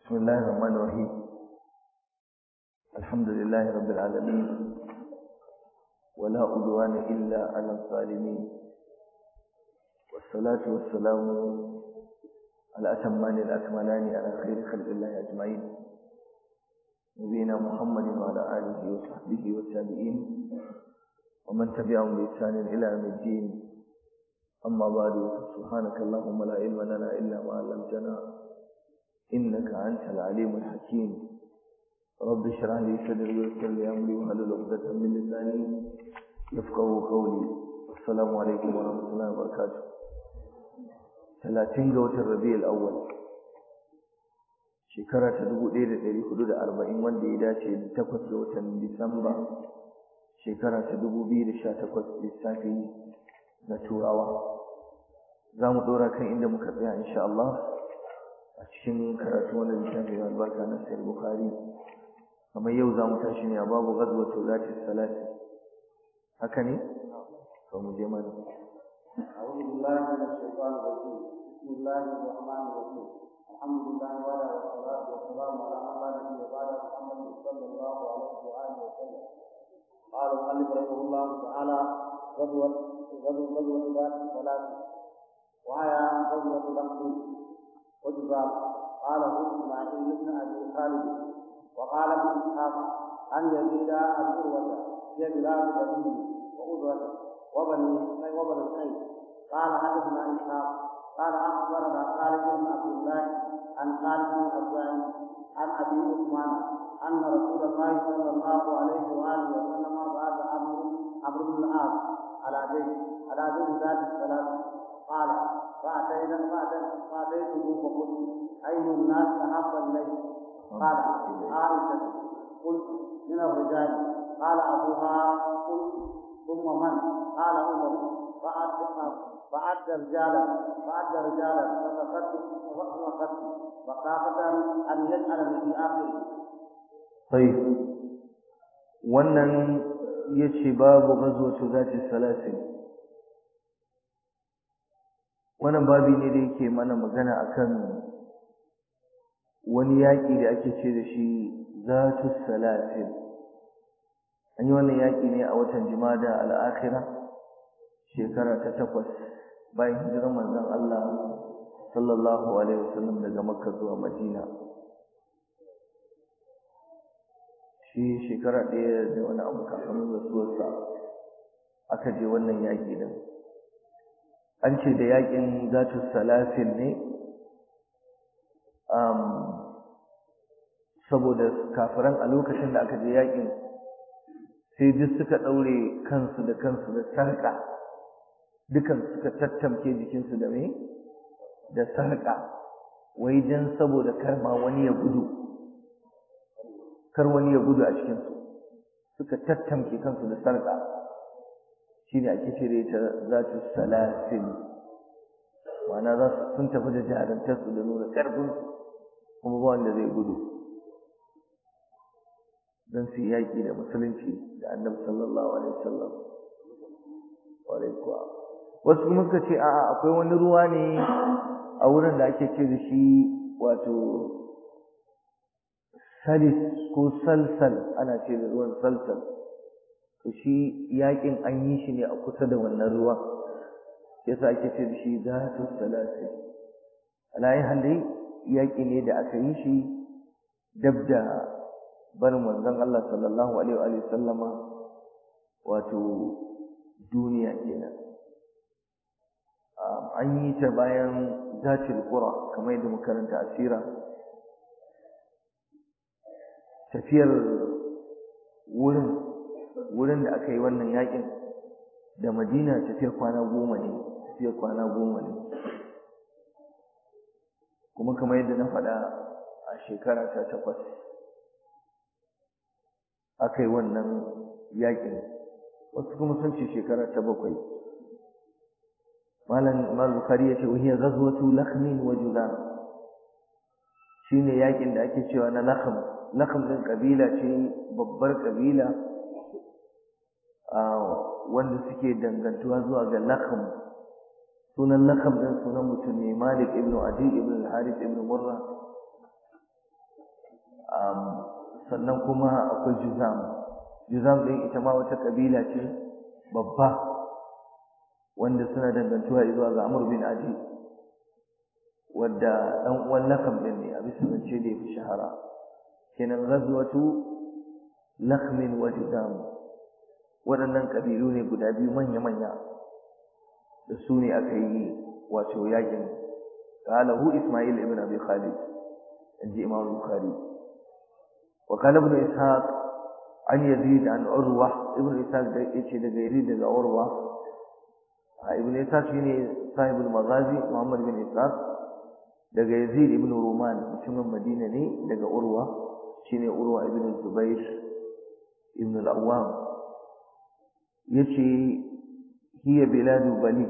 بسم الله الرحمن الرحيم الحمد لله رب العالمين ولا عدوان إلا على الظالمين والصلاة والسلام على أتمان الأكملان على خير خلق الله أجمعين نبينا محمد وعلى آله وصحبه والتابعين ومن تبعهم بإحسان إلى يوم الدين أما بعد سبحانك اللهم لا علم لنا إلا ما علمتنا إنك أنت العليم الحكيم رب اشرح لي صدري ويسر لي أمري واحلل عقدة من لساني يفقهوا قولي السلام عليكم ورحمة الله وبركاته ثلاثين جوة الربيع الأول shekara ta dubu ɗaya da ɗari hudu da arba'in wanda ya dace da takwas ga watan Disamba shekara ta dubu biyu da sha takwas lissafi na turawa za mu ɗora kan inda muka tsaya insha Allah a cikin karatu wannan littafi mai albarka na sayar bukari kamar yau za mu tashi ne a babu gazwatu zati salati haka ne to mu je mana أعوذ بالله من الشيطان الرجيم بسم الله الرحمن الرحيم الحمد لله وعلى والصلاة والسلام على من لا نبي بعد محمد صلى الله عليه وآله وسلم قال المؤلف رحمه الله تعالى غزوة غزوة غزوة ذات الصلاة وهي غزوة لقب وجبال قاله إسماعيل بن أبي خالد وقال ابن إسحاق أن يزيد العروة هي بلاد بني وأذرة وبني وبني سعيد قال حدثنا إسحاق قال أخبرنا خالد بن عبد الله عن خالد بن عبد عن أبي عثمان أن رسول الله صلى الله عليه وآله وسلم بعث عمرو عمرو بن العاص على بيت على بيت ذات الثلاث قال فأتينا فأتيته فقلت أي الناس أحب الليل قال عائشة قلت من الرجال قال أبوها قلت ثم من قال عمر فأتى فأدى رجالا فأدى رجالا فسكت وسكت وخافة أن يجعلني في آخره طيب wannan yace babu ghazwatu zati salasin wannan babi ne da yake mana magana akan wani yaƙi da ake ce da shi zatu salasin an yi wannan yaƙi ne a watan jimada al'akhira shekara ta takwas bayan hijirar manzon Allah sallallahu alaihi wasallam daga makka zuwa madina shi shekara ɗaya da wani abu kafin rasuwarsa aka je wannan yaƙi din an ce da yaƙin zatu salasin ne saboda kafiran a lokacin da aka je yaƙin sai duk suka ɗaure kansu da kansu da sarƙa dukan suka tattamke jikinsu da me da sarƙa wai dan saboda kar ma wani ya gudu kar wani ya gudu a cikinsu suka tattamke kansu da sarƙa shine ake ce da ita zatu salasin ma'ana za su sun tafi da jarantarsu da nuna ƙarfinsu kuma ba wanda zai gudu don su yaƙi da musulunci da annabi sallallahu alaihi wasallam kuwa wasu kuma suka ce a'a akwai wani ruwa ne a wurin da ake ce da shi wato salis ko salsal ana ce da ruwan salsal to shi yaƙin an yi shi ne a kusa da wannan ruwa yasa ake ce da shi zatu salasi alayi halai yaƙi ne da aka yi shi dab da barin manzon Allah sallallahu alaihi wa sallama wato duniya kenan an yi ta bayan zatil qura kamar yadda muka karanta asira tafiyar wurin wurin da aka yi wannan yakin da Madina tafiyar kwana goma ne tafiyar kwana goma ne kuma kamar yadda na faɗa a shekara ta takwas aka yi wannan yakin wasu kuma sun ce shekara ta bakwai malam imam bukhari ya ce wahiya ghazwatu lakhmin wa juzam shine yakin da ake cewa na lakhm lakhm din kabila ce babbar kabila a wanda suke dangantuwa zuwa ga lakhm sunan lakam din sunan mutum ne malik ibn adi ibn al-harith ibn murra sannan kuma akwai juzam juzam ɗin ita ma wata ƙabila ce babba wanda suna dangantuwa zuwa ga amur bin adi wadda ɗan uwan lakam ɗin ne a bisa zance da ya fi shahara kenan ghazwatu lakhmin wa juzam waɗannan ƙabilu ne guda biyu manya-manya da su ne aka yi wato yakin qalahu isma'il ibn abi khalid inji imam bukhari wa qala ibn ishaq an yazid an urwa ibn ishaq da yace daga yazid daga urwa ibn ishaq shine sahibul maghazi muhammad bin ishaq daga yazid ibn ruman mutumin madina ne daga urwa shine urwa ibn zubair ibn al-awwam yace hiya biladu bali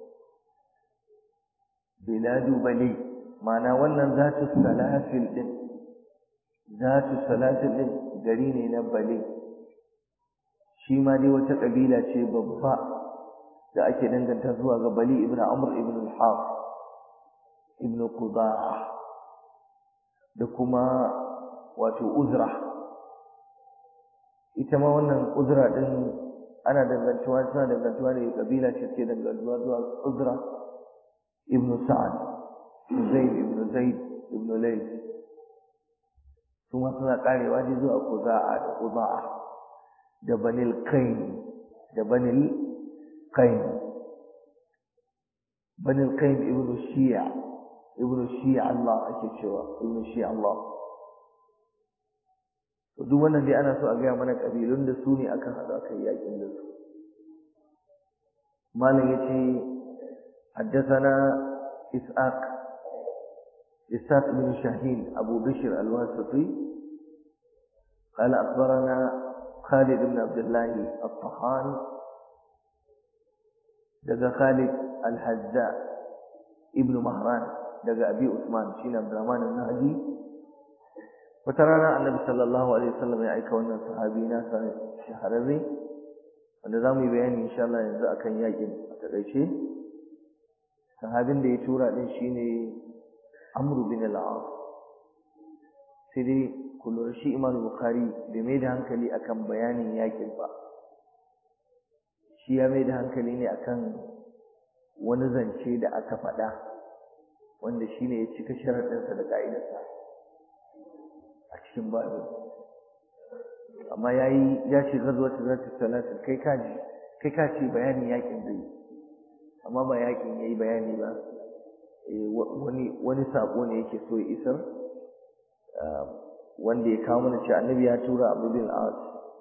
biladu bali ma'ana wannan zatu salafil din zatu salafil din gari ne na bali shi ma dai wata kabila ce babba da ake danganta zuwa ga bali ibn amr ibn al-haf ibn qudaa da kuma wato uzra ita ma wannan uzra din ana dangantuwa suna dangantuwa ne kabila ce ke dangantuwa zuwa uzra ibn sa'ad zaid ibn zaid ibn layth kuma suna karewa ne zuwa qudaa da qudaa da banil qain da banil qain banil qain ibn shi'a ibn shi'a Allah ake cewa ibn shi'a Allah to duk wannan dai ana so a gaya mana kabilun da su ne aka haɗu aka yi yakin da su malam yace حدثنا إسحاق إسحاق بن شاهين أبو بشر الواسطي قال أخبرنا خالد بن عبد الله الطحان دقى خالد الحذاء ابن مهران دقى أبي عثمان شين عبد الرحمن النهدي وترانا النبي صلى الله عليه وسلم يعيك وانا صحابينا شهرري wanda za mu yi bayani insha Allah yanzu akan yakin a takaice sahabin da ya tura din shine Amr bin al-As sai dai kullu shi Imam Bukhari bai mai da hankali akan bayanin yakin ba shi ya mai da hankali ne akan wani zance da aka faɗa wanda shine ya cika sharaɗinsa da ka'idarsa a cikin babu amma yayi ya ce gazwatu zati salatin kai ka ji kai ka ce bayanin yakin zai amma ba yakin yayi bayani ba wani wani sako ne yake so ya isar wanda ya kawo mana cewa annabi ya tura Abu bin al-As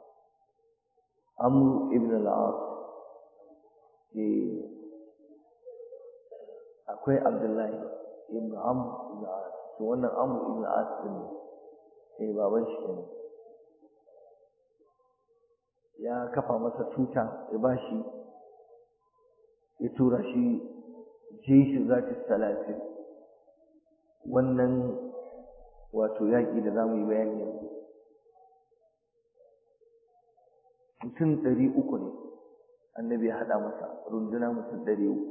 Amr ibn al-As eh akwai Abdullahi ibn Amr ibn al-As to wannan Amr ibn al-As din eh baban shi kenan ya kafa masa tuta ya bashi ya tura shi jeshi zati salatin wannan wato yaƙi da zamu yi bayani yanzu mutum ɗari uku ne annabi ya haɗa masa runduna mutum ɗari uku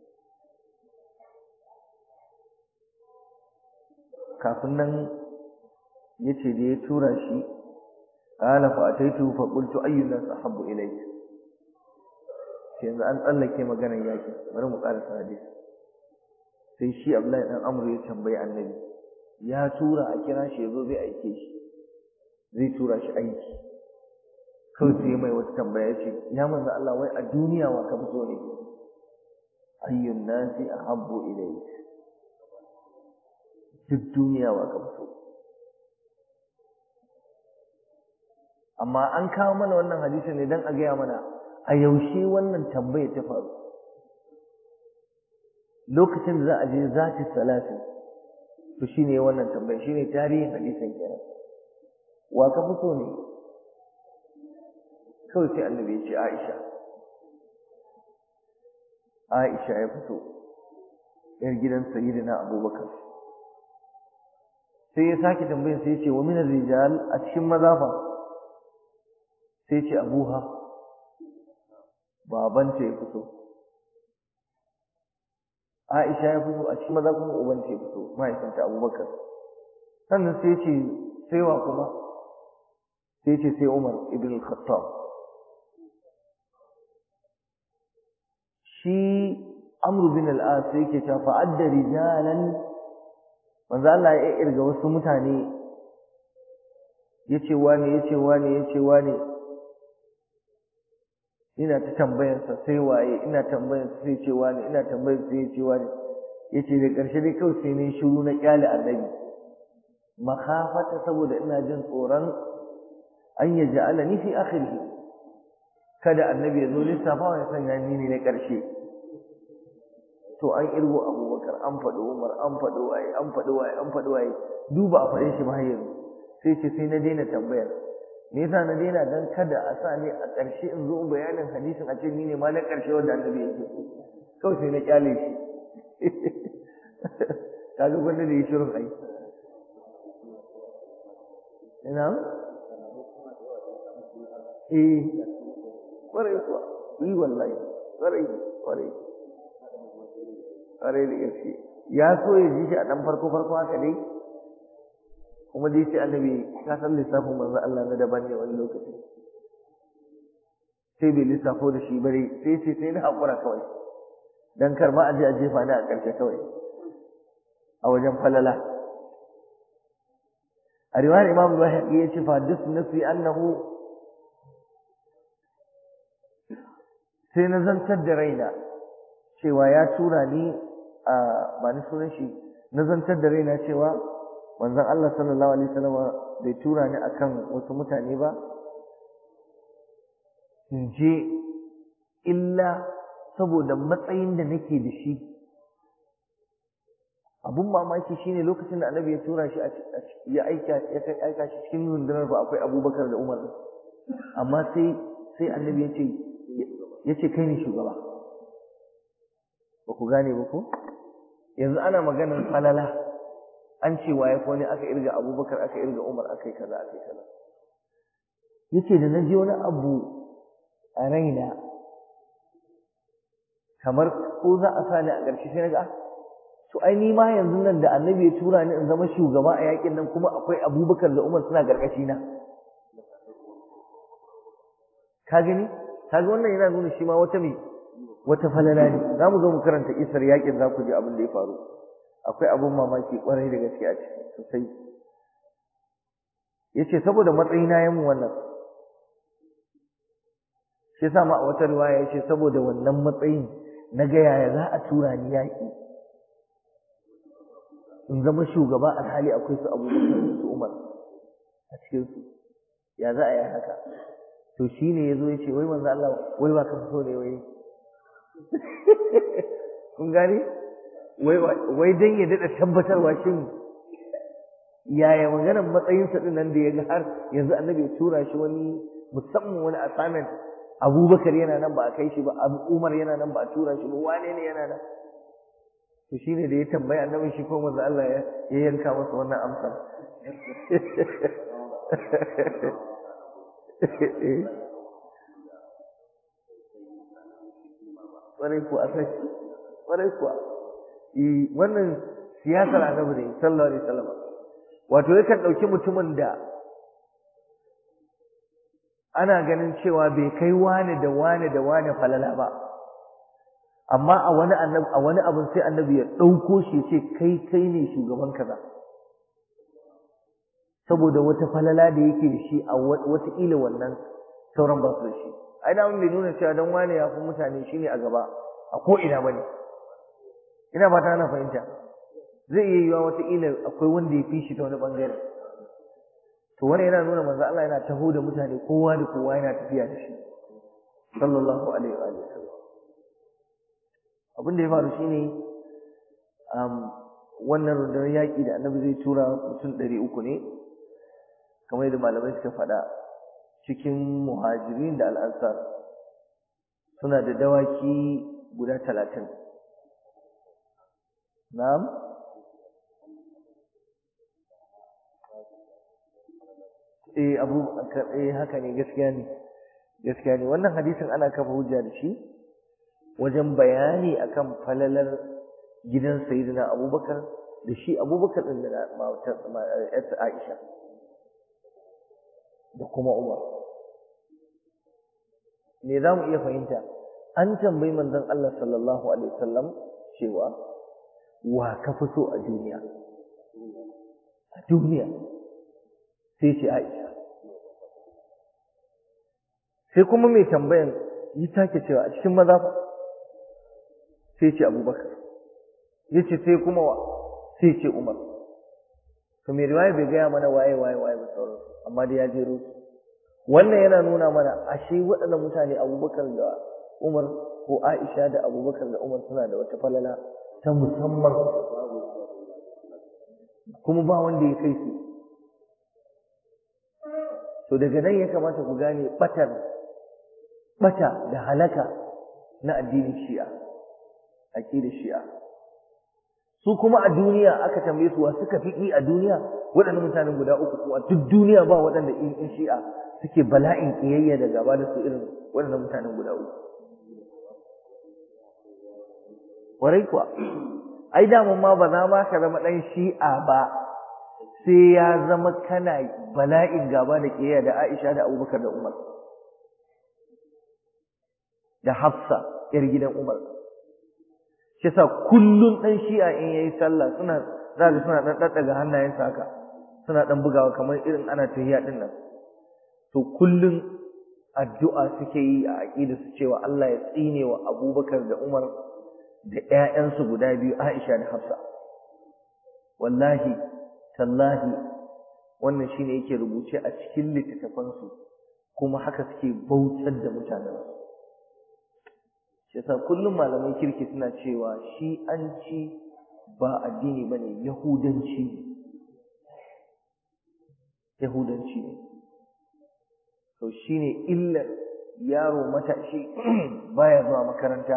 kafin nan ya ce da ya tura shi قال فأتيته فقلت أي الناس أحب إليك yanzu an tsallake maganar yakin bari mu ƙarasa hadisi sai shi Abdullahi dan Amr ya tambayi Annabi ya tura a kira shi yazo zai aike shi zai tura shi aiki kawai sai mai wata tambaya ce ya manzo Allah wai a duniya wa ka fito ne ayyun nasi ahabbu ilayk duk duniya wa ka fito amma an kawo mana wannan hadisi ne dan a gaya mana a yaushe wannan tambaya ta faru lokacin da za a je zati salatin to shine wannan tambaya shine tarihin hadisin kenan wa ka fito ne kawai sai annabi ya ce Aisha Aisha ya fito yar gidan sayyidina Abubakar sai ya sake tambayar sai ya ce wa min rijal a cikin maza fa sai ce abuha babanta ya fito Aisha ya fito a cikin maza kuma ubanta ya fito mahaifinta Abubakar sannan sai ce sai wa kuma sai ce sai Umar ibn al-Khattab shi Amr bin al-As yake cewa fa'adda rijalan manzo Allah ya irga wasu mutane yace wani yace wani yace wani ina ta tambayar sa sai waye ina tambayar sa sai ce wani ina tambayar sa yace wani yace da karshe dai kawai sai ne shiru na kyale annabi makhafata saboda ina jin tsoron an yaj'alani fi akhirih kada annabi ya zo lissafa ya sanya ni ne na karshe to an irgo abubakar an faɗi umar an faɗi waye an faɗi waye an faɗi waye duba a faɗe shi ba yanzu sai ce sai na daina tambayar me yasa na daina dan kada a sa ni a ƙarshe in zo bayanin hadisin a ce ni ne ma na ƙarshe wanda annabi yake kawai sai na kyale shi kaga gwanda da yi shirin ai ina eh kwarai kuwa yi wallahi kwarai kwarai ƙwarai da gaske ya so ya ji shi a ɗan farko farko haka dai kuma dai sai annabi ka san lissafin manzo Allah na daban ne wani lokaci sai bai lissafo da shi bare sai sai sai na haƙura kawai dan kar ma a je a jefa ni a ƙarshe kawai a wajen falala a riwayar imam Buhari ya ce fa dus nafi annahu sai na zantar da raina cewa ya tura ni a ba ni sunan shi na zantar da raina cewa manzon Allah sallallahu alaihi wasallam bai tura ni akan wasu mutane ba in je illa saboda matsayin da nake da shi abun mamaki shine lokacin da annabi ya tura shi ya aika ya kai aika shi cikin rundunar ba akwai abubakar da umar amma sai sai annabi ya ce ya ce kai ne shugaba ba ku gane ba ko yanzu ana maganar falala an ce waye ko ne aka irga abubakar aka irga umar aka yi kaza aka yi kaza yace da na ji wani abu a raina kamar ko za a sa ni a ƙarshe sai na ga to ai ni ma yanzu nan da annabi ya tura ni in zama shugaba a yakin nan kuma akwai abubakar da umar suna gargashi na ka gani kaga wannan yana nuna shi ma wata me wata falala ne za mu zo mu karanta isar yakin za ku ji abin da ya faru akwai abin mamaki kwarai da gaske a ciki sosai ya ce saboda matsayina ya mu wannan shi yasa ma a wata riwaya ya ce saboda wannan matsayin na ga yaya za a tura ni yaƙi in zama shugaba alhali akwai su abubakar da su umar a cikinsu ya za a yi haka to shi ne ya zo ya ce wai manzo Allah wai ba ka so ne wai kun gane wai wai dan ya dada tabbatarwa shin yaya maganar matsayin sa din nan da ya ga har yanzu annabi ya tura shi wani musamman wani assignment Abubakar yana nan ba a kai shi ba Umar yana nan ba a tura shi ba wane ne yana nan to shine da ya tambaya annabi shi ko manzo Allah ya yanka masa wannan amsa ƙwarai kuwa sai ƙwarai kuwa wannan siyasar annabi ne sallallahu alaihi wasallam wato yakan ɗauki mutumin da ana ganin cewa bai kai wane da wane da wane falala ba amma a wani annabi a wani abin sai annabi ya ɗauko shi ya ce kai kai ne shugaban kaza saboda wata falala da yake da shi a wataƙila wannan sauran ba su da shi ai da bai nuna cewa dan wane ya fi mutane shine a gaba a ko ina bane ina ba ta ana fahimta zai iya yiwa wataƙila akwai wanda ya fi shi ta wani bangare to wani yana nuna manzo Allah yana taho da mutane kowa da kowa yana tafiya da shi sallallahu alaihi wa alihi wasallam abin da ya faru shine um, wannan rundunar yaƙi da annabi zai tura mutum ɗari uku ne kamar yadda malamai suka faɗa cikin muhajirin da al'ansar suna da dawaki guda talatin na'am eh abu eh haka ne gaskiya ne gaskiya ne wannan hadisin ana kafa hujja da shi wajen bayani akan falalar gidan sayyidina abubakar da shi abubakar din da matar Aisha da kuma Umar me za mu iya fahimta an tambayi manzon Allah sallallahu alaihi wasallam cewa wa ka fi so a duniya a duniya sai ce Aisha sai kuma mai tambayan yi take cewa a cikin maza fa sai ce Abubakar yace sai kuma wa sai ce Umar to mai riwaya bai gaya mana waye waye waye ba sauran amma dai ya jero su wannan yana nuna mana ashe waɗannan mutane Abubakar da Umar ko Aisha da Abubakar da Umar suna da wata falala ta musamman kuma ba wanda ya kai su to daga nan ya kamata ku gane batar bata da halaka na addinin Shi'a aqidar Shi'a su kuma a duniya aka tambaye su wa suka fi a duniya waɗannan mutanen guda uku kuma duk duniya ba waɗanda in Shi'a suke bala'in kiyayya da gaba da su irin waɗannan mutanen guda uku warai kuwa ai daman ma ba za ma ka zama ɗan shi'a ba sai ya zama kana bala'in gaba da ƙiyayya da Aisha da Abubakar da Umar da Hafsa ƴar gidan Umar shi yasa kullun ɗan shi'a in yayi sallah suna za ga suna ɗan ɗaɗɗaga hannayensa haka suna ɗan bugawa kamar irin ana tahiya ɗin nan to kullun addu'a suke yi a aqida su cewa Allah ya tsine wa Abubakar da Umar da ƴaƴansu guda biyu Aisha da Hafsa wallahi tallahi wannan shine yake rubuce a cikin littattafansu kuma haka suke bautar da mutanen shi yasa kullum malamai kirki suna cewa shi an ci ba addini bane yahudanci ne yahudanci ne to shine illar yaro matashi baya zuwa makaranta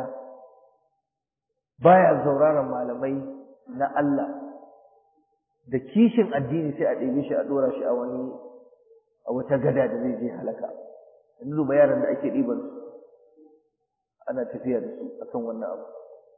baya sauraron malamai na Allah da kishin addini sai a ɗebe shi a ɗora shi a wani a wata gada da zai je halaka yanzu duba yaran da ake ɗiban su ana tafiya da su akan wannan abu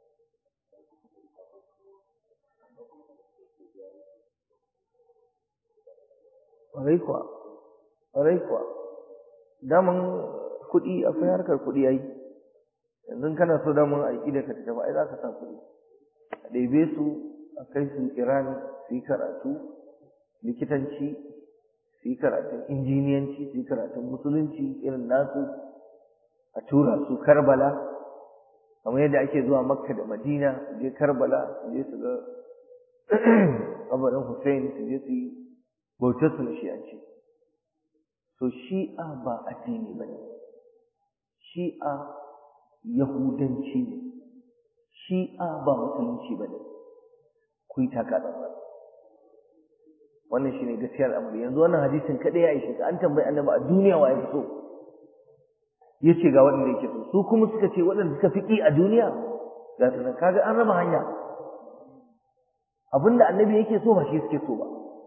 ƙwarai kuwa ƙwarai kuwa daman kuɗi akwai harkar kuɗi yayi yanzu kana so daman aiki da ka tafi ai za ka sa kuɗi a ɗebe su a kai su Iran su yi karatu likitanci su yi karatun injiniyanci su yi karatun musulunci irin nasu a tura su Karbala kamar yadda ake zuwa Makka da Madina su je Karbala su je su ga kabarin Hussein su je su yi bautar su na shi'anci so shi'a ba addini ba ne shi'a yahudanci ne shi'a ba musulunci ba ne ku yi taka tsantsan wannan shine gaskiyar al'amari yanzu wannan hadisin kadai ya ishe ka an tambayi annabi a duniya wa ya fi so yace ga waɗanda yake so su kuma suka ce waɗanda suka fi ƙi a duniya ga su kaga an raba hanya abinda annabi yake so ba shi suke so ba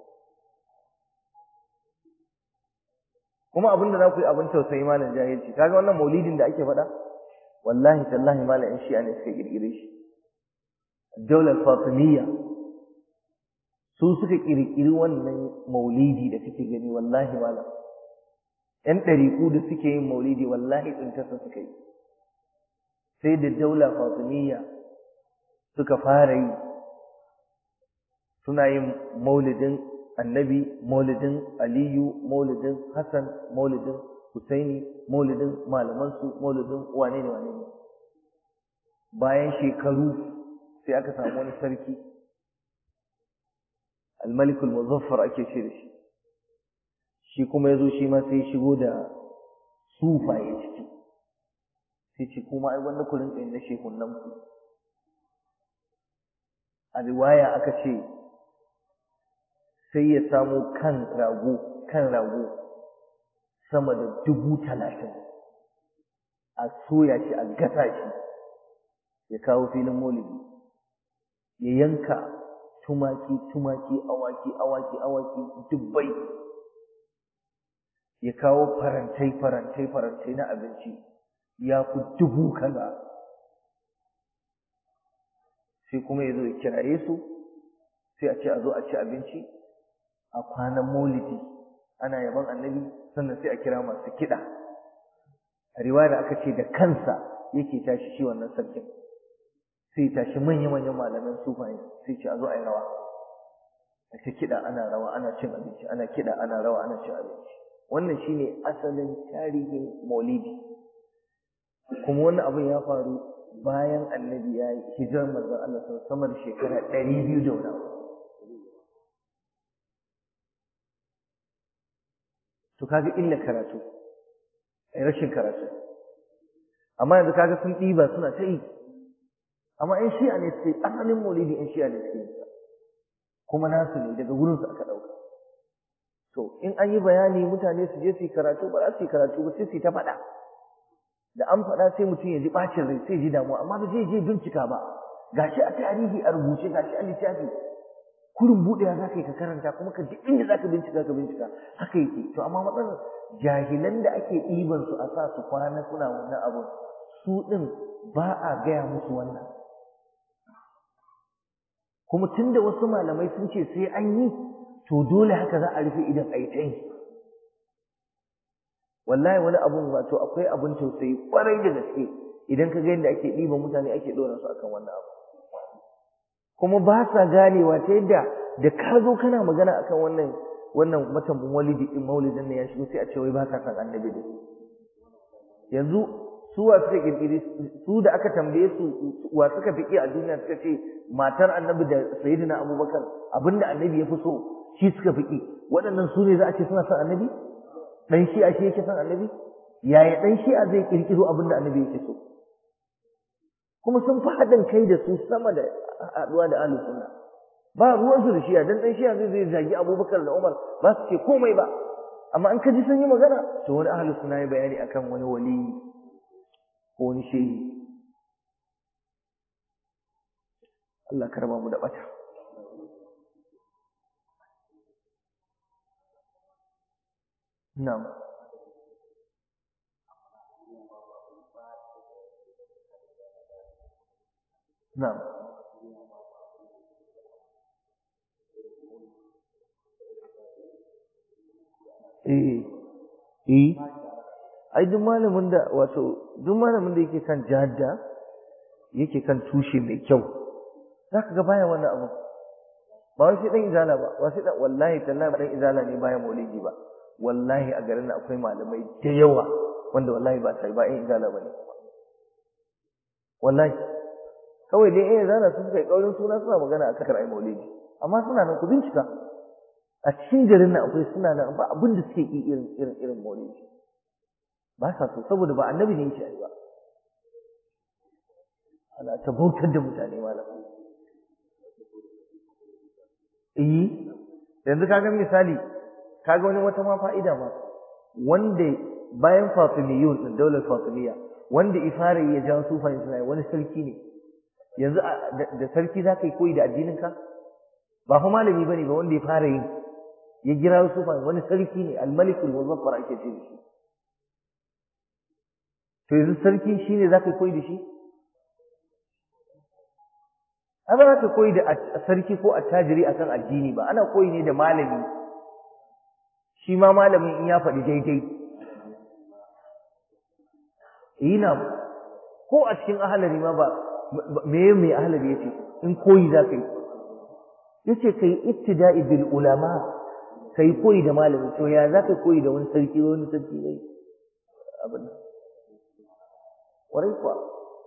kuma abinda za ku yi abin tausayi malam jahilci kaga wannan maulidin da ake faɗa wallahi tallahi malam in shi'a ne suka kirkire shi daular fatimiyya su suka kirkiri wannan maulidi da kake gani wallahi malam ƴan ɗariƙu da suke yin maulidi wallahi tsintarsa suka yi sai da daula fatimiyya suka fara yi suna yin maulidin annabi maulidin aliyu maulidin hassan maulidin husaini maulidin malamansu maulidin wane ne wane ne bayan shekaru sai aka samu wani sarki almalikul muzaffar ake ce da shi shi kuma ya zo shi ma sai shigo da sufaye ciki sai ce kuma ai wannan ku rinka yin na shekunan ku a riwaya aka ce sai ya samo kan rago kan rago sama da dubu talatin a soya shi a gasa shi ya kawo filin maulidi ya yanka tumaki tumaki awaki awaki awaki dubbai ya kawo farantai farantai farantai na abinci ya fi dubu kaza sai kuma ya zo ya kiraye su sai a ce a zo a ci abinci a kwanan maulidi ana yaban annabi sannan sai a kira masu kiɗa a riwaya aka ce da kansa yake tashi shi wannan sarkin sai tashi manya-manyan malaman sufaye sai ce a zo a yi rawa a ce kiɗa ana rawa ana cin abinci ana kiɗa ana rawa ana cin abinci wannan shine asalin tarihin maulidi kuma wannan abin ya faru bayan annabi ya yi hijirar manzon Allah sama da shekara ɗari biyu da wani to kaga illa karatu ai rashin karatu amma yanzu kaga sun ɗiba suna ta yi amma ƴan shi'a ne suke asalin maulidi ƴan shi'a ne suke yin kuma nasu ne daga wurin su aka ɗauka to in an yi bayani mutane su je su yi karatu ba za su yi karatu ba sai su yi ta faɗa da an faɗa sai mutum ya ji ɓacin rai sai ji damuwa amma ba zai je bincika ba gashi a tarihi a rubuce gashi a littafi kurin buɗewa za ka yi ka karanta kuma ka duk inda za ka bincika ka bincika haka yake to amma matsalar jahilan da ake ɗiban su a sa su kwana suna wannan abu su ɗin ba a gaya musu wannan kuma tunda wasu malamai sun ce sai an yi to dole haka za a rufe idan a yi ta yi wallahi wani abun wato akwai abun tausayi kwarai da gaske idan ka ga yadda ake ɗiban mutane ake ɗora su akan wannan abu kuma ba sa ganewa ta yadda da ka zo kana magana akan wannan wannan matan maulidi din maulidin ne ya shigo sai a ce wai ba ka san annabi ne yanzu su wa suka kirkiri su da aka tambaye su wa suka fi a duniya suka ce matar annabi da sayyidina abubakar abinda annabi ya fi so shi suka fi waɗannan su ne za a ce suna son annabi dan shi'a shi yake son annabi yaya dan shi'a zai kirkiro abinda annabi yake so kuma sun fi haɗin kai da su sama da haɗuwa da ahlus sunna ba ruwansu da shi'a dan dan shi'a zai zai zagi abubakar da umar ba su ce komai ba amma an kaji sun yi magana to wani ahlus sunna ya bayani akan wani wali ko wani shehi Allah karba mu da bata na'am na'am eh eh ai duk malamin da wato duk malamin da yake kan jadda yake kan tushe mai kyau zaka ga baya wannan abu ba wai sai dan izala ba ba sai dan wallahi tallahi dan izala ne baya maulidi ba wallahi a garin akwai malamai da yawa wanda wallahi ba sai ba in izala bane wallahi kawai dai in izala su suka yi kaurin suna suna magana akan karai maulidi amma suna nan ku bincika a cikin garin nan akwai suna nan ba abin da suke yi irin irin irin maulidi ba sa so saboda ba annabi ne yake ba ana ta bautar da mutane malam eh yanzu kaga misali kaga wani wata ma fa'ida ma wanda bayan Fatimiyun din daular Fatimiyya wanda ifare ya ja sufan suna wani sarki ne yanzu da sarki za ka yi koyi da addinin ka ba fa malami bane ba wanda ya fara yin ya gira sufan wani sarki ne al-malikul muzaffar ake ce da shi to yanzu sarki shine za ka koyi da shi a ba za ka koyi da sarki ko attajiri akan addini ba ana koyi ne da malami shi ma malamin in ya faɗi daidai ina ko a cikin ahalari ma ba me me ahalari yace in koyi za ka yi yace kai ittida'i bil ulama kai koyi da malami to ya za ka koyi da wani sarki wani sarki ne abin warai kuwa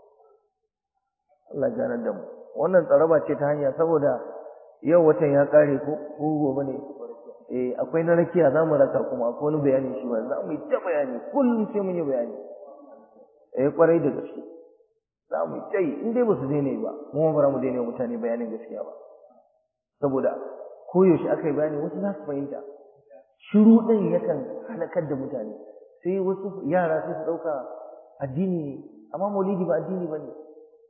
Allah ganar da mu wannan tsaraba ce ta hanya saboda yau watan ya kare ko ko gobe ne eh akwai na rakiya za mu raka kuma akwai wani bayani shi ba za mu yi ta bayani kullum sai mun yi bayani eh kwarai da gaske za mu yi ta yi in dai ba su daina ba mu ba za mu daina mutane bayanin gaskiya ba saboda koyaushe aka yi bayani wasu za su fahimta shiru ɗin yakan halakar da mutane sai wasu yara sai su ɗauka addini ne amma maulidi ba addini ba ne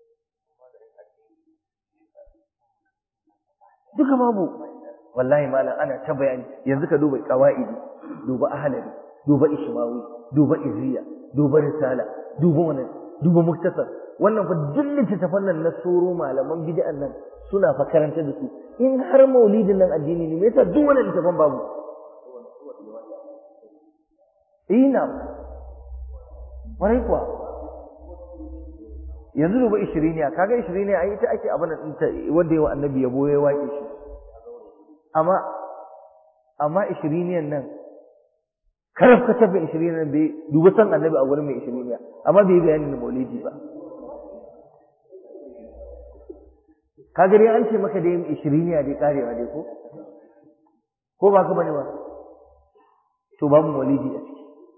duka babu wallahi malam ana ta bayani yanzu ka duba qawaidi duba ahlari duba ishmawi duba iziya duba risala duba wannan duba muktasar wannan fa duk littattafan nan na soro malaman bid'an nan suna fa karanta da su in har maulidin nan addini ne me yasa duk wannan littattafan babu ina warai kuwa yanzu duba ishiriniya kaga ishiriniya ai ita ake abin da wanda yawa annabi yabo ya waƙe shi amma amma ishiriniyan nan karaf ka tabba ishiriniyan bai duba san annabi a gurin mai ishiriniya amma bai bayani da maulidi ba kaga dai an ce maka dai ishiriniya dai karewa dai ko ko ba ka bane ba to babu maulidi a ciki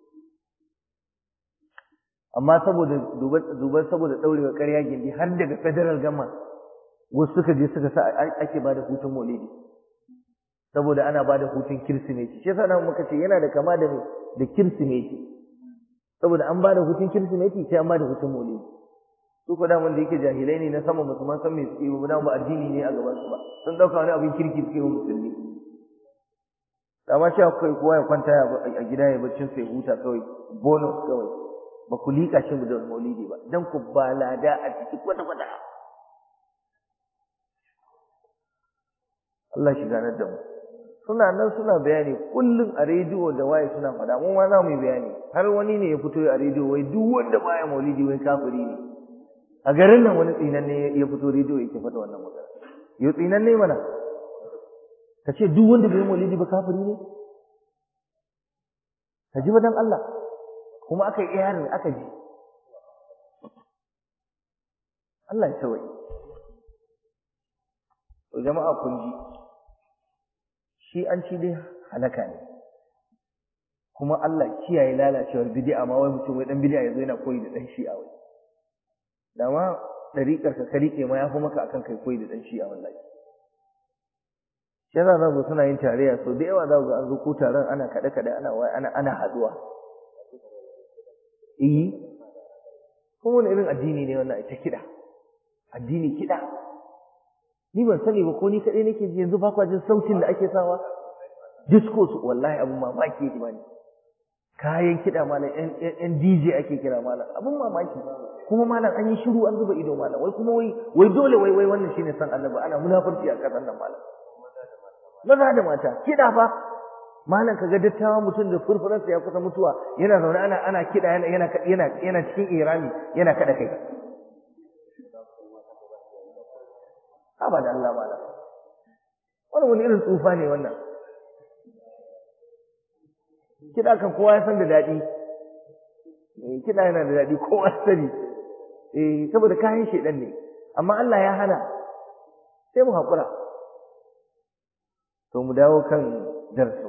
amma saboda duban saboda daurewa ƙarya gindi har daga federal gama wasu suka je suka sa ake bada hutun maulidi saboda ana bada hutun kirsimeti shi yasa muka ce yana da kama da da kirsimeti saboda an bada hutun kirsimeti sai an bada hutun maulidi su ko da wanda yake jahilai ne na sama musulman san me suke ba ba addini ne a gaban su ba sun dauka wani abin kirki suke wa musulmi amma shi akwai kowa ya kwanta a gida ya baccin sai huta kawai bonus kawai ba ku liƙa shi da maulidi ba dan ku ba lada a ciki kwata kwata Allah shi ganar da mu suna nan suna bayani kullum a rediyo da waye suna faɗa mu ma za mu yi bayani har wani ne ya fito a rediyo wai duk wanda baya maulidi wai kafiri ne a garin nan wani tsinan ne ya fito rediyo yake faɗa wannan magana yau tsinan ne mana ka ce duk wanda bai maulidi ba kafiri ne ka ji ba dan Allah kuma aka yi iyarin aka ji Allah ya tawaye to jama'a kun ji shi an ci dai halaka ne kuma Allah kiyaye lalacewar bid'a ma wai mutum wai dan bid'a yazo yana koyi da dan shi'a wai da ma dariƙar ka ka rike ma yafi maka akan kai koyi da dan shi'a wallahi shi yasa za suna yin tarayya so da yawa za ga an zo ko taron ana kaɗe kaɗe ana ana ana haduwa eh kuma wani irin addini ne wannan ita kiɗa addini kiɗa ni ban sani ba ko ni kaɗai nake ji yanzu ba kwa jin sautin da ake sawa disco su wallahi abun mamaki yake bani kayan kiɗa malam yan DJ ake kira malam abun mamaki kuma malam an yi shiru an zuba ido malam wai kuma wai wai dole wai wai wannan shine san annabi ana munafurci a ƙasar nan malam maza da mata kiɗa fa malam kaga dattawa mutum da furfuransa ya kusa mutuwa yana zaune ana ana kiɗa yana yana yana yana cikin irami yana kada kai haba da Allah malam wannan wani irin tsufa ne wannan kiɗa kan kowa ya san da daɗi eh kiɗa yana da daɗi kowa sani eh saboda kayan shedan ne amma Allah ya hana sai mu haƙura to mu dawo kan darasin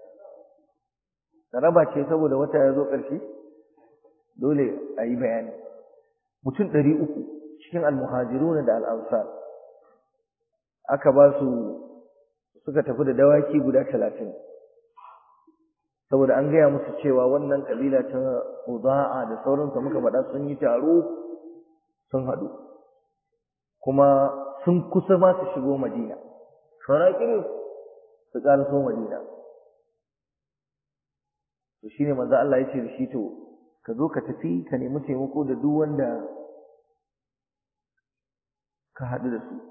raba ce saboda wata ya zo ƙarshe dole a yi bayani mutum ɗari uku cikin almuhajiruna da al'ansar aka ba su suka tafi da dawaki guda talatin saboda an gaya musu cewa wannan ƙabila ta uza'a da sauransu muka faɗa sun yi taro sun haɗu kuma sun kusa ma su shigo madina saura kiris su ƙaraso madina to shine manzo Allah ya ce da shi to ka zo ka tafi ka nemi taimako da duk wanda ka haɗu da su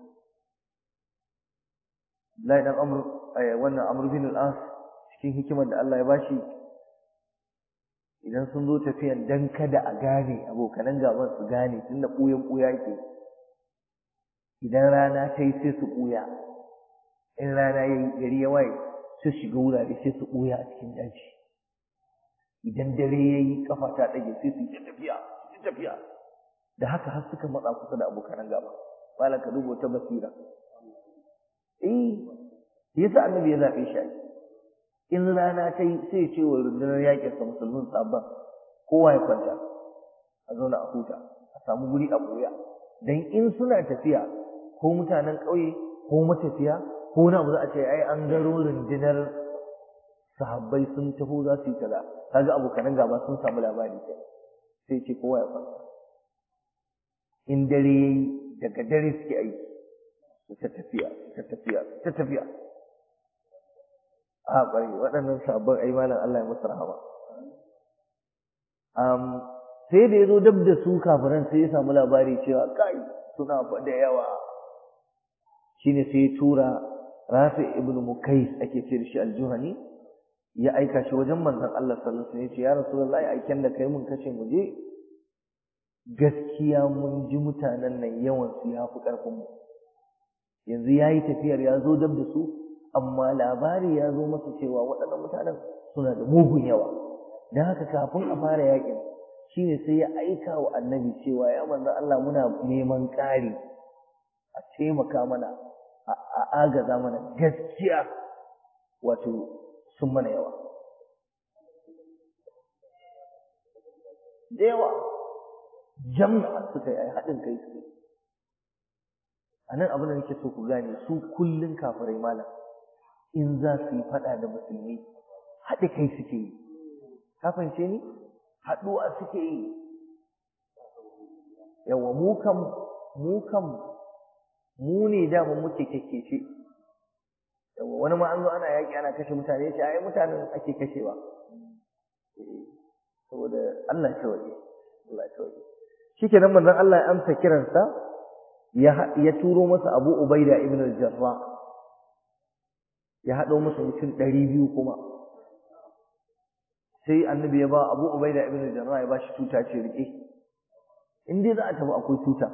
Abdullahi dan Amr wannan Amr bin al-As cikin hikimar da Allah ya bashi idan sun zo tafiyan dan kada a gane abokanan gaban su gane tunda ɓuyan ɓuya yake idan rana ta yi sai su ɓuya in rana ya yi gari ya waye sai shiga wurare sai su ɓuya a cikin daji idan dare ya yi kafa ta ɗage sai su yi tafiya su tafiya da haka har suka matsa kusa da abokanan gaba malam ka duba ta basira eh yasa annabi ya zaɓe shi in rana ta yi sai ce wa rundunar yaƙin sa musulmin sabon kowa ya kwanta a zauna a huta a samu guri a ɓoya dan in suna tafiya ko mutanen ƙauye ko matafiya ko na za a ce ai an garo rundunar sahabbai sun taho za su yi kaza kaga abokanan gaba sun samu labari ke sai ce kowa ya kwanta in dare yayi daga dare suke aiki su ta tafiya su ta tafiya su ta tafiya a ƙwarai waɗannan sabbin ai malam Allah ya musu rahama um, sai da ya zo dab da su kafiran sai ya samu labari cewa kai suna fa da yawa shine sai ya tura Rafi ibn Mukais ake ce da shi al-Juhani ya aika shi wajen manzon Allah sallallahu alaihi wasallam ya ce ya rasulullahi aiken da kai mun kace mu je gaskiya mun ji mutanen nan yawan su ya fi karfin mu yanzu yayi tafiyar ya zo dab da su amma labari ya zo masa cewa waɗannan mutanen suna da mugun yawa dan haka kafin a fara yakin shine sai ya aika wa annabi cewa ya manzon Allah muna neman ƙari a taimaka mana a agaza mana gaskiya wato sun mana yawa da yawa jama'a suka yi haɗin kai su a nan abin da nake so ku gane su kullum kafirai malam in za su yi faɗa da musulmi haɗe kai suke yi ka fahimce ni haɗuwa suke yi yawa mu kam mu kam mu ne dama muke kekkece yawa wani ma an zo ana yaƙi ana kashe mutane ya ce ai mutanen ake kashewa saboda Allah ya waje Allah ya waje shikenan manzon Allah ya amsa kiransa ya ya turo masa Abu Ubaida ibn al-Jarrah ya haɗo masa mutum ɗari biyu kuma sai annabi ya ba Abu Ubaida ibn al-Jarrah ya ba shi tuta ce rike in dai za a tafi akwai tuta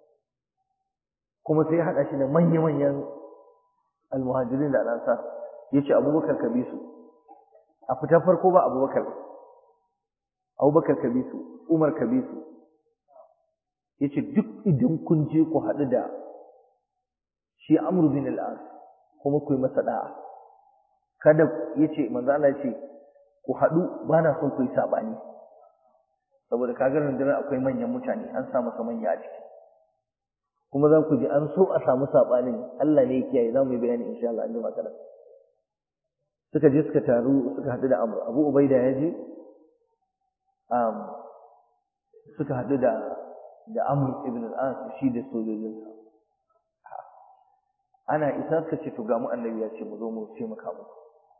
kuma sai ya haɗa shi da manya-manyan almuhajirin da al'ansar ya ce abubakar ka bi su a fitar farko ba abubakar abubakar ka bi su umar ka bi su ya ce duk idan kun je ku haɗu da shi amru bin al'as kuma ku yi masa da'a kada ya ce manzo Allah ce ku haɗu ba na son ku yi saɓani saboda kaga rundunar akwai manyan mutane an sa masa manya a ciki kuma za ku ji an so a samu saɓanin Allah ne ya kiyaye za mu yi bayani insha Allah an jima kaɗan suka je suka taru suka haɗu da Amr Abu Ubaida ya je um, suka haɗu da da Amr ibn al-As shi da sojojinsa ana isa suka ce to ga mu annabi ya ce mu zo mu taimaka muku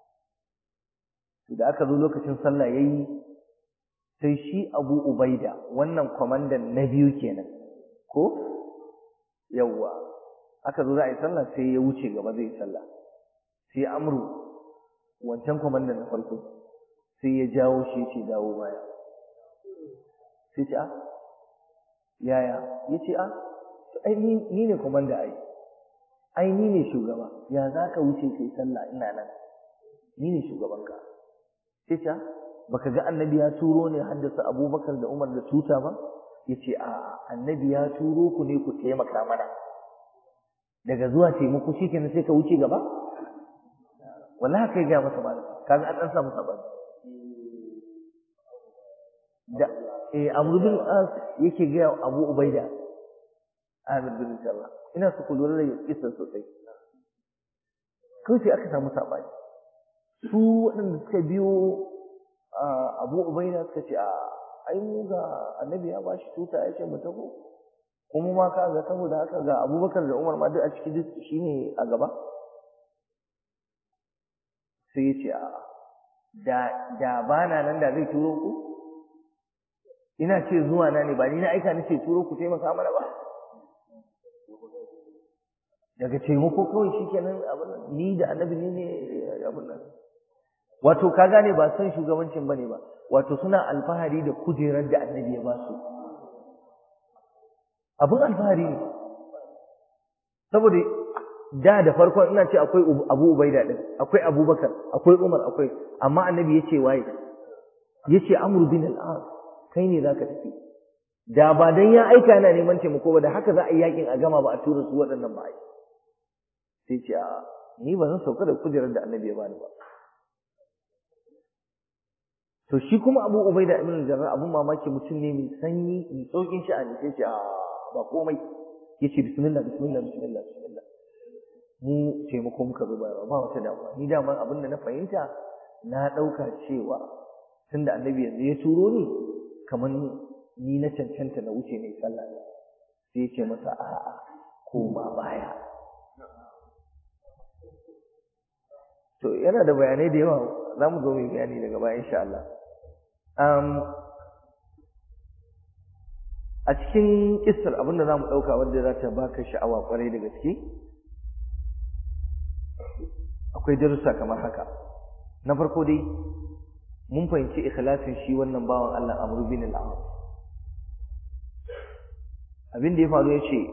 da aka zo lokacin sallah yayi sai shi Abu Ubaida wannan kwamandan na biyu kenan ko yawwa aka zo za a yi sallah sai ya wuce gaba zai yi sallah sai amru wancan kwamandan na farko sai ya jawo shi ce dawo baya sai ce a yaya ya ce a ai ni ne kwamanda ai ai ni ne shugaba ya za ka wuce kai sallah ina nan ni ne shugabanka sai ce baka ga annabi ya turo ne haddasa abubakar da umar da tuta ba yace a annabi ya turo ku ne ku taimaka mana daga zuwa taimako shikenan sai ka wuce gaba wallahi kai ga masa malam kaga an dan samu sabani da eh amru bin as yake ga abu ubaida amir bin Allah ina su kullu da kissa sosai kai aka samu sabani su waɗanda suka biyo abu ubaida suka ce a ai mu ga annabi ya bashi tuta ya ce mu taho kuma ma ka ga saboda haka ga abubakar da umar ma duk a ciki duk shine a gaba sai ya ce a da da bana nan da zai turo ku ina ce zuwa na ne ba ni na aika ni ce turo ku taimaka mana ba daga taimako kawai shikenan abin nan ni da annabi ne ne abin nan wato ka gane ba san shugabancin bane ba wato suna alfahari da kujerar da annabi ya ba su abin alfahari ne saboda da da farkon ina ce akwai Abu Ubaida din akwai Abubakar akwai Umar akwai amma annabi yace waye yace Amr bin al-As kai ne zaka tafi da ba dan ya aika yana neman taimako ba da haka za a yi yakin a gama ba a tura su waɗannan ba sai ce a ni ba zan sauka da kujerar da annabi ya bani ba to shi kuma Abu Ubaida ibn al-Jarrah abun mamaki mutum ne mai sanyi mai saukin sha'ani sai ce a ba komai yace bismillah bismillah bismillah bismillah mu taimako muka zo ba ba wata damuwa ni dama abin da na fahimta na ɗauka cewa tunda annabi yanzu ya turo ni kamar ni na cancanta na wuce mai sallah ne sai ya ce masa a'a koma baya to yana da bayanai da yawa za mu zo mai bayani daga baya insha Allah a cikin kissar abinda za mu ɗauka wanda za ta baka sha'awa kwarai da gaske akwai darussa kamar haka na farko dai mun fahimci ikhlasin shi wannan bawan Allah Amr bin al-As abin da ya faru ya ce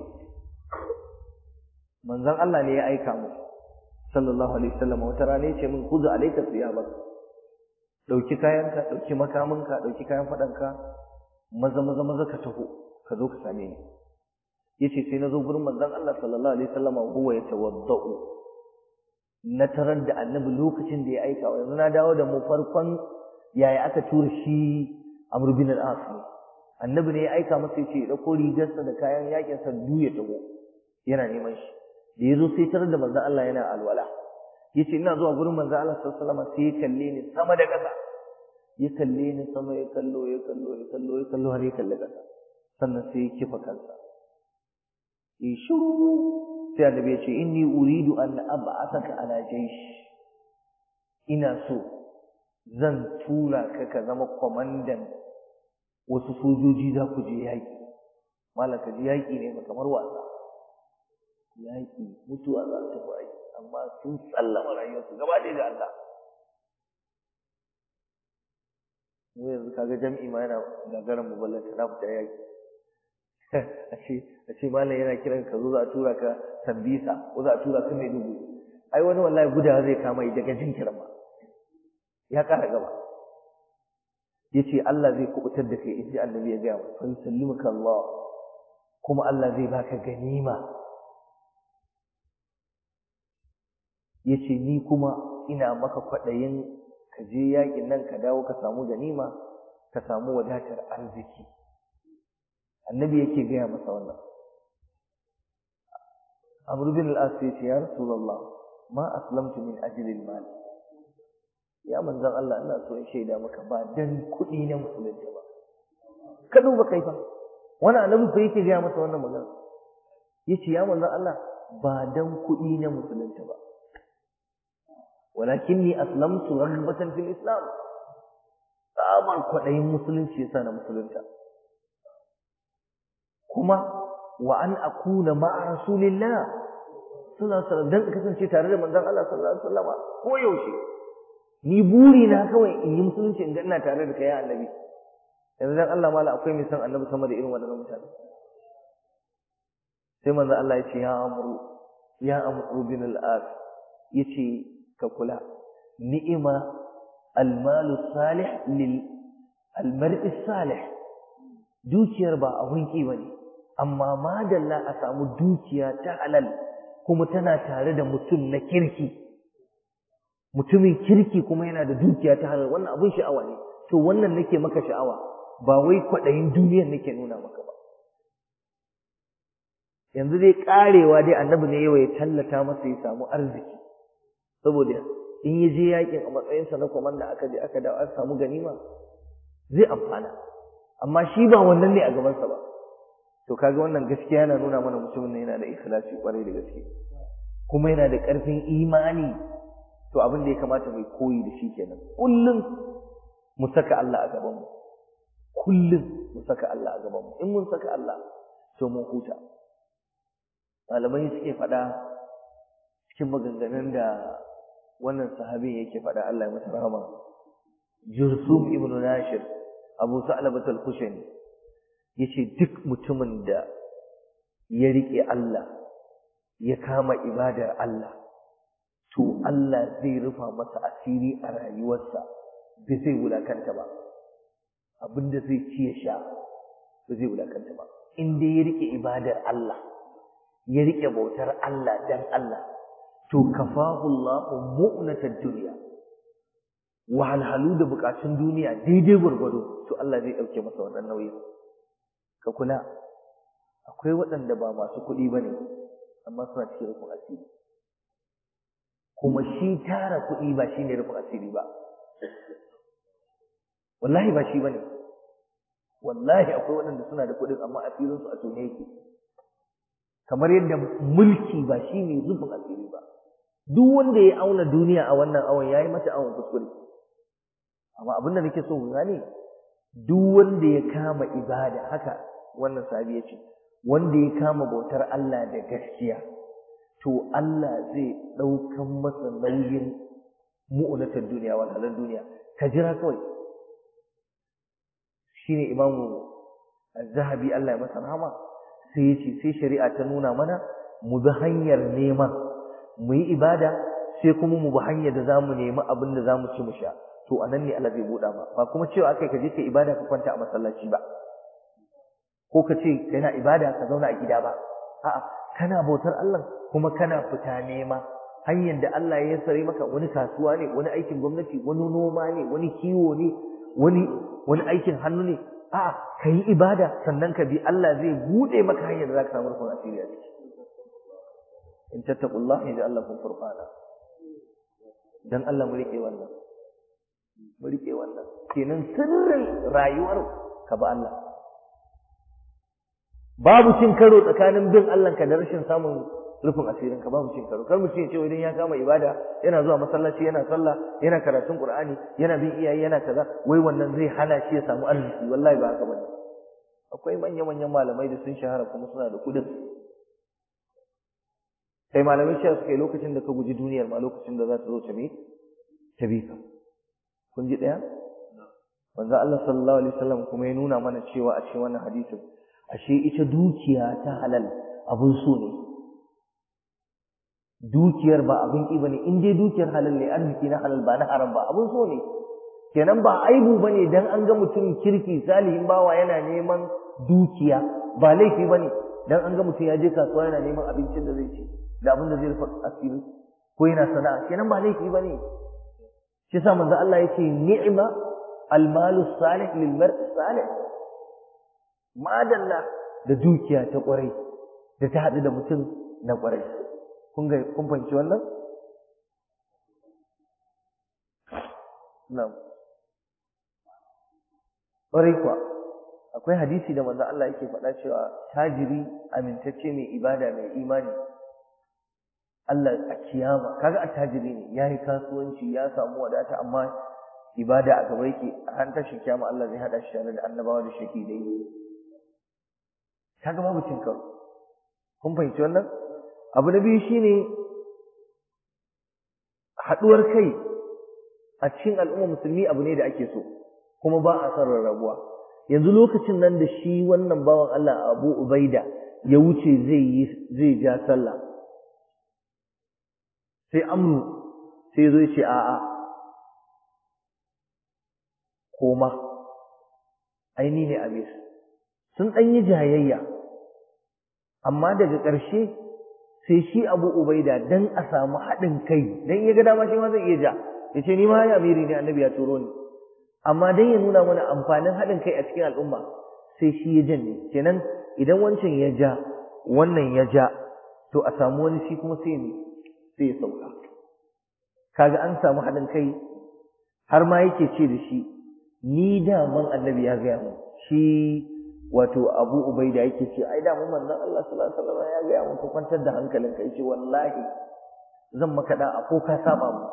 manzon Allah ne ya aika mu sallallahu alaihi wasallam wata rana ya ce min kuzu alayka thiyabak dauki kayanka dauki makaminka dauki kayan fadanka maza maza maza ka taho ka zo ka same ni yace sai na zo gurin manzon Allah sallallahu alaihi wasallam huwa yatawaddau na tarar da annabi lokacin da ya aika wa yanzu na dawo da mu farkon yaya aka tura shi Amr bin al-As annabi ne ya aika masa yace ya dauko rigarsa da kayan yakin sa du ya taho yana neman shi da yazo sai tarar da manzon Allah yana alwala yace ina zuwa gurin manzon Allah sallallahu alaihi wasallam sai ya kalle ni sama da ƙasa ya kalle ni sama ya kallo ya kallo ya kallo ya kallo har ya kalle ƙasa sannan sai ya kifa kansa ya shiru sai annabi ya ce inni uridu an ab'athaka ala jaysh ina so zan tura ka ka zama kwamandan wasu sojoji za ku je yaƙi malaka ji yaƙi ne kamar wasa yaƙi mutuwa za ta fi amma sun sallama rayuwarsu gaba ɗaya ga Allah mu yanzu kaga jam'i ma yana gagarin mu ballanta na fita yaƙi a ce a ce malam yana kiran ka zo za a tura ka tambisa ko za a tura ka mai dubu ai wani wallahi gudawa zai kama yi daga jin kiran ma ya ƙara gaba yace Allah zai kubutar da kai inji annabi ya gaya fa yusallimuka Allah kuma Allah zai baka ganima yace ni kuma ina maka kwadayin ka je yakin nan ka dawo ka samu ganima ka samu wadatar arziki annabi yake gaya masa wannan Amr bin al-As yace ya Rasulullah ma aslamtu min ajli al-mal ya manzon Allah ina so in shaida maka ba dan kuɗi na musulunci ba ka duba kai fa wani annabi fa yake gaya masa wannan magana yace ya manzon Allah ba dan kuɗi na musulunci ba walakinni aslamtu raghbatan fil islam tsabar kwaɗayin musulunci yasa na musulunta kuma wa an akuna ma'a rasulillah sallallahu alaihi wasallam dan kasance tare da manzon Allah sallallahu alaihi wasallam ko yaushe ni buri na kawai in yi musulunci in ga ina tare da kai ya annabi yanzu dan Allah mala akwai mai san annabi sama da irin waɗannan mutane sai manzo Allah ya ce ya amru ya amru bin al-as yace ka kula ni'ima al-malu salih lil al-mar'i salih dukiyar ba abun ki bane amma madalla a samu dukiya ta halal kuma tana tare da mutum na kirki mutumin kirki kuma yana da dukiya ta halal wannan abun sha'awa ne to wannan nake maka sha'awa ba wai kwaɗayin duniyar nake nuna maka ba yanzu dai karewa dai annabi ne yawa ya tallata masa ya samu arziki saboda in ya je yakin a matsayinsa na komanda aka je aka dawo aka samu ganima zai amfana amma shi ba wannan ne a gabansa ba to kaga wannan gaskiya yana nuna mana mutumin ne yana da ikhlasi kwarai da gaske kuma yana da ƙarfin imani to abin da ya kamata mai koyi da shi kenan kullum mu saka Allah a gaban mu kullum mu saka Allah a gaban mu in mun saka Allah to mun huta malamai suke faɗa cikin maganganun da wannan sahabin yake faɗa Allah ya masa rahama Jursum ibn Nashir Abu Sa'labat al-Khushani yace duk mutumin da ya rike Allah ya kama ibadar Allah to Allah zai rufa masa asiri a rayuwarsa bai zai wulakanta ba abinda zai ci ya sha ba zai wulakanta ba in dai ya rike ibadar Allah ya rike bautar Allah dan Allah to kafahu Allahu mu'natad dunya wahalhalu da bukatun duniya daidai gwargwado to Allah zai dauke masa wannan nauyi ka kula akwai waɗanda ba masu kuɗi bane amma suna cikin rufin asiri kuma shi tara kuɗi ba shine rufin asiri ba wallahi ba shi bane wallahi akwai waɗanda suna da kuɗin amma asirinsu a tone yake kamar yadda mulki ba shi ne zubin asiri ba duk wanda ya auna duniya a wannan awon ya yi mata awon kuskure amma abin da nake so ku gane duk wanda ya kama ibada haka wannan sahabi ya ce wanda ya kama bautar Allah da gaskiya to Allah zai ɗaukan masa nauyin mu'unatar duniya wal halal duniya ka jira kawai shine imamu az-zahabi Allah ya masa rahama sai yace sai shari'a ta nuna mana mu bi hanyar nema mu yi ibada sai kuma mu bi hanyar da zamu nemi abin da zamu ci mu sha to anan ne Allah zai buɗa ba ba kuma cewa akai ka je ka ibada ka kwanta a masallaci ba ko ka ce kana ibada ka zauna a gida ba a'a kana bautar Allah kuma kana fita nema hanyar da Allah ya sare maka wani kasuwa ne wani aikin gwamnati wani noma ne wani kiwo ne wani wani aikin hannu ne a'a kai ibada sannan ka bi Allah zai bude maka hanyar da zaka samu rufin asiri a ciki in tattaqullaha yaj'al lakum furqana dan Allah mu rike wannan mu rike wannan kenan sirrin rayuwar ka ba Allah babu cin karo tsakanin bin Allah ka da rashin samun rufin asirin ka babu cin karo kar mu ce idan ya kama ibada yana zuwa masallaci yana sallah yana karatun qur'ani yana bin iyaye yana kaza wai wannan zai hana shi ya samu arziki wallahi ba haka bane akwai manya manyan malamai da sun shahara kuma suna da kudin kai malamai cewa suka yi lokacin da ka guji duniyar ma lokacin da za ta zo ta bi ta bi ka kun ji daya manzo Allah sallallahu alaihi wasallam kuma ya nuna mana cewa a cikin wannan hadisin ashe ita dukiya ta halal abun so ne dukiyar ba abin ki bane in dai dukiyar halal ne arziki na halal ba na haram ba abun so ne kenan ba aibu bane dan an ga mutum kirki salihin bawa yana neman dukiya ba laifi bane dan an ga mutum ya je kasuwa yana neman abincin da zai ci da abin da zai rufa asiri ko yana sana'a kenan ba laifi bane shi yasa manzo Allah yake ni'ma almalu salih lil mar'i salih madalla da dukiya ta kwarai da ta haɗu da mutum na kwarai kun ga kun fahimci wannan na'am kwarai kuwa akwai hadisi da manzo Allah yake faɗa cewa tajiri amintacce mai ibada mai imani Allah a kiyama kaga attajiri ne yayi kasuwanci ya samu wadata amma ibada a gaba yake a ran tashin kiyama Allah zai hada shi tare da annabawa da shahidai kaga babu cin karo kun fahimci wannan abu na biyu shine haduwar kai a cikin al'umma musulmi abu ne da ake so kuma ba a son rarrabuwa yanzu lokacin nan da shi wannan bawan Allah Abu Ubaida ya wuce zai yi zai ja sallah sai amru sai zo ce a'a koma aini ne abis sun ɗan yi jayayya amma daga ƙarshe sai shi abu ubaida dan a samu haɗin kai dan ya ga dama shi ma zai iya ja ya ce ni ma ya amiri ne annabi ya turo ni amma dan ya nuna mana amfanin haɗin kai a cikin al'umma sai shi ya janye kenan idan wancan ya ja wannan ya ja to a samu wani shi kuma sai ne sai ya sauka kaga an samu haɗin kai har ma yake ce da shi ni da man annabi ya gaya mu shi wato abu ubaida yake ce ai da mu manzon Allah sallallahu alaihi wasallam ya gaya mu ka kwantar da hankalinka yace wallahi zan maka da ko ka saba mu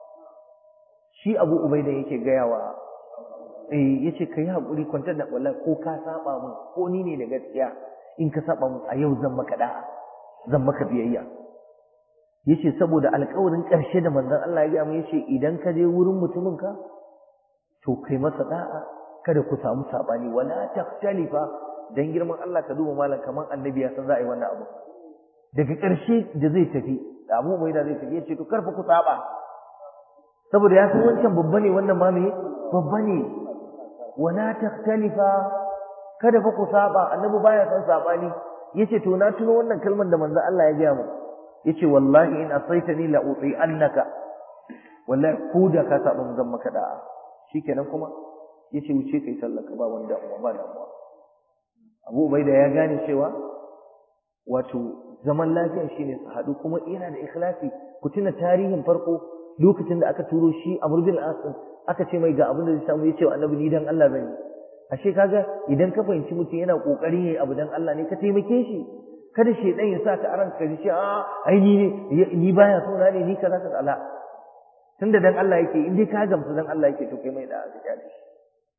shi abu ubaida yake gaya wa eh yace kai hakuri kwantar da wallahi ko ka saba mu ko ni ne da gaskiya in ka saba mu a yau zan maka da zan maka biyayya yace saboda alƙawarin ƙarshe da manzon Allah ya gaya mu yace idan ka je wurin mutumin ka to kai masa da'a kada ku samu sabani wala taktalifa dan girman Allah ka duba malam kaman annabi ya san za a yi wannan abu daga ƙarshe da zai tafi da Abu Ubaida zai tafi yace to karfa ku saba saboda ya san wancan babba ne wannan ma me babba ne wala taktalifa kada fa ku saba annabi baya san sabani yace to na tuno wannan kalmar da manzo Allah ya gaya mu yace wallahi in asaitani la uti annaka wallahi ko da ka saba mun zan maka da'a shikenan kuma yace wuce kai sallar ka ba wani damuwa ba damuwa Abu Ubaida ya gane cewa wato zaman lafiya shine su haɗu kuma yana da ikhlasi ku tuna tarihin farko lokacin da aka turo shi Amr bin As aka ce mai ga abin da zai samu yace annabi ni dan Allah bane ashe kaga idan ka fahimci mutum yana kokarin yayi abu dan Allah ne ka taimake shi kada shedan ya sa ka aran ka ji a ai ni ne ni baya so na ne ni kaza kaza Allah tunda dan Allah yake in dai ka gamsu dan Allah yake to kai mai da aka kyale shi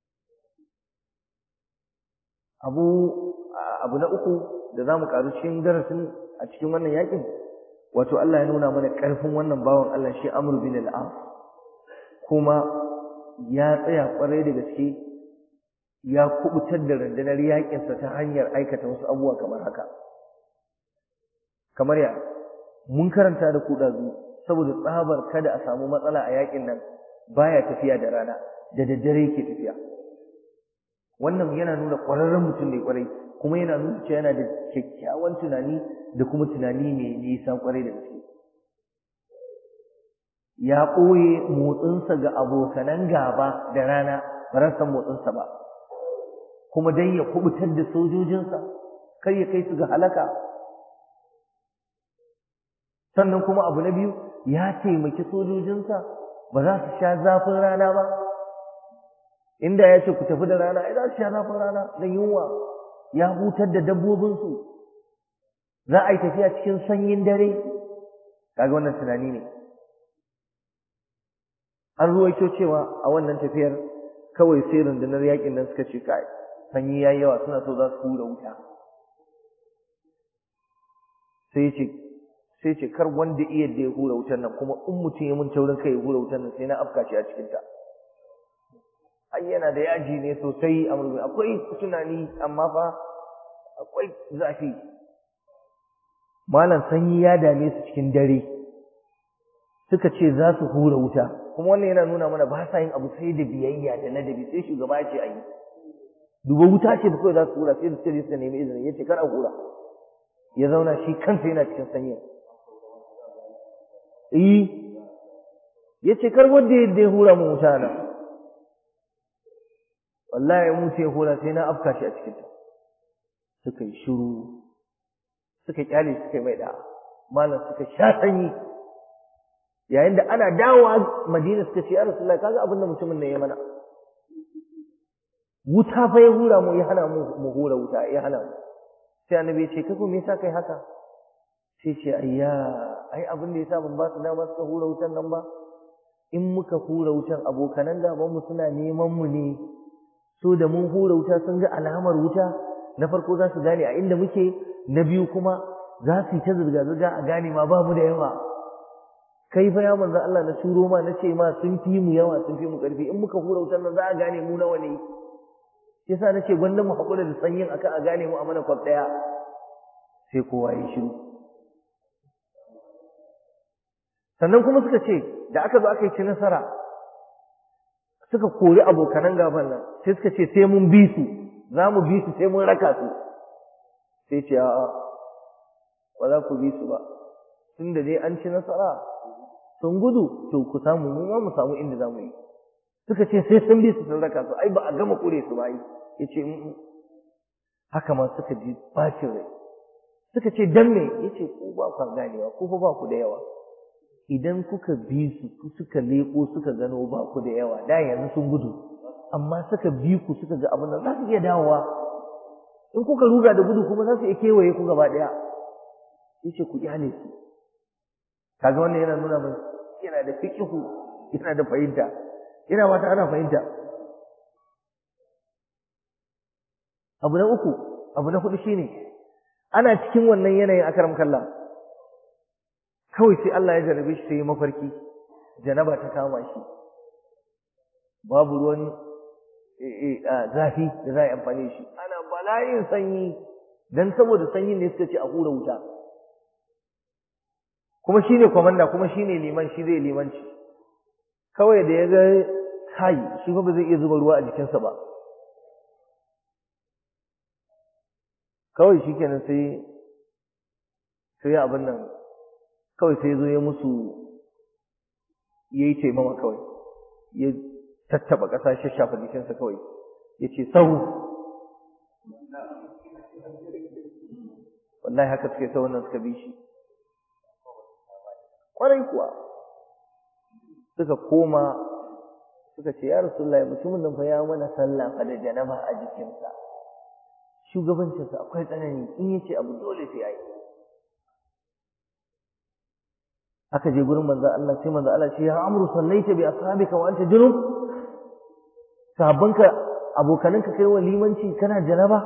abu abu na uku da zamu karu cikin darasin a cikin wannan yakin wato Allah ya nuna mana karfin wannan bawan Allah shi Amr bin al-As kuma ya tsaya kwarai da gaske ya kubutar da rundunar yaƙinsa ta hanyar aikata wasu abubuwa kamar haka kamar ya mun karanta da kuɗazu saboda tsabar kada a samu matsala a yaƙin nan baya tafiya da rana da daddare yake tafiya wannan yana nuna ƙwararren mutum ne ƙwarai kuma yana nuna cewa yana da kyakkyawan tunani da kuma tunani mai nisa ƙwarai da gaske ya ɓoye motsinsa ga abokanan gaba da rana ba ran san motsinsa ba kuma dai ya kubutar da sojojinsa kar ya kai su ga halaka sannan kuma abu na biyu ya taimaki sojojinsa ba za su sha zafin rana ba inda ya ce ku tafi da rana ai za su sha zafin rana da yunwa ya hutar da dabbobinsu za a yi tafiya cikin sanyin dare kaga wannan tunani ne an ruwaito cewa a wannan tafiyar kawai sai rundunar yakin nan suka ce kai sanyi yayi yawa suna so za su hura wuta sai ce sai ce kar wanda iya da ya hura wutar nan kuma in mutum ya mun taurin kai ya hura wutar nan sai na afka shi a cikin ta ai yana da yaji ne sosai a murmi akwai tunani amma fa akwai zafi malam sanyi ya dame su cikin dare suka ce za su hura wuta kuma wannan yana nuna mana ba sa yin abu sai da biyayya da ladabi sai shugaba ya ce a yi duba wuta ce ba kawai za su hura sai da sai suka nemi izini ya ce kar a hura ya zauna shi kansa yana cikin sanyi eh ya ce kar wanda ya hura mu wuta nan wallahi mu sai hura sai na afka shi a cikin ta suka yi shiru suka kyale suka yi mai da malam suka sha sanyi yayin da ana dawowa Madina suka ce ya Rasulullahi kaga abin da mutumin nan ya mana wuta fa ya hura mu ya hana mu mu hura wuta ya hana mu sai annabi ya ce kai ko me yasa kai haka sai ce ayya ai abin da yasa ban ba su dama suka hura wutan nan ba in muka hura wutan abokanan gaban mu suna neman mu ne so da mun hura wuta sun ga alamar wuta na farko za su gane a inda muke na biyu kuma za su yi ta zirga-zirga a gane ma ba mu da yawa kai fa ya manzo Allah na turo ma na ce ma sun fi mu yawa sun fi mu karfi in muka hura wutar nan za a gane mu nawa ne yasa nace gwanda mu hakura da sanyin akan a gane mu a mana kwaf daya sai kowa ya shiru sannan kuma suka ce da aka zo aka yi ci nasara suka kori abokanan gaban nan sai suka ce sai mun bi su za mu bi su sai mun raka su sai ce a'a ba za ku bi su ba tun da dai an ci nasara sun gudu to ku samu mu ma mu samu inda za mu yi suka ce sai sun bi su sun raka su ai ba a gama kure su ba ai yace haka ma suka ji bacin rai suka ce dan me yace ku ba ku ganewa ku fa ba ku da yawa idan kuka bi su suka leko suka gano ba ku da yawa da yanzu sun gudu amma suka bi ku suka ga abin nan za su iya dawowa in kuka ruga da gudu kuma za su iya kewaye ku gaba daya yace ku kyale su kaga wannan yana nuna mai yana da fiqhu yana da fahimta yana wata ana fahimta abu na uku abu na hudu shine ana cikin wannan yanayin akaram kallah kawai sai Allah ya jarabe shi sai mafarki janaba ta kama shi babu ruwan zafi da za a yi amfani da shi ana bala'in sanyi dan saboda sanyin ne suka ce a hura wuta kuma shi ne kwamanda kuma shi ne liman shi zai limanci kawai da ya ga kai shi ba zai iya zuba ruwa a jikinsa ba kawai shi kenan sai sai ya abin nan kawai sai zo ya musu ya yi taimama kawai ya tattaba ƙasa ya shafa jikinsa kawai ya ce sau wallahi haka suka yi sau wannan suka bi shi kwarai kuwa suka koma suka ce ya rasulullahi mutumin nan fa ya mana sallah fa da janaba a jikinsa shugabancinsa akwai tsanani in yace abu dole sai ayi aka je gurin manzo Allah sai manzo Allah ce ya amru sallaita bi ashabika wa anta junub sahabbanka abokananka kai wa limanci kana janaba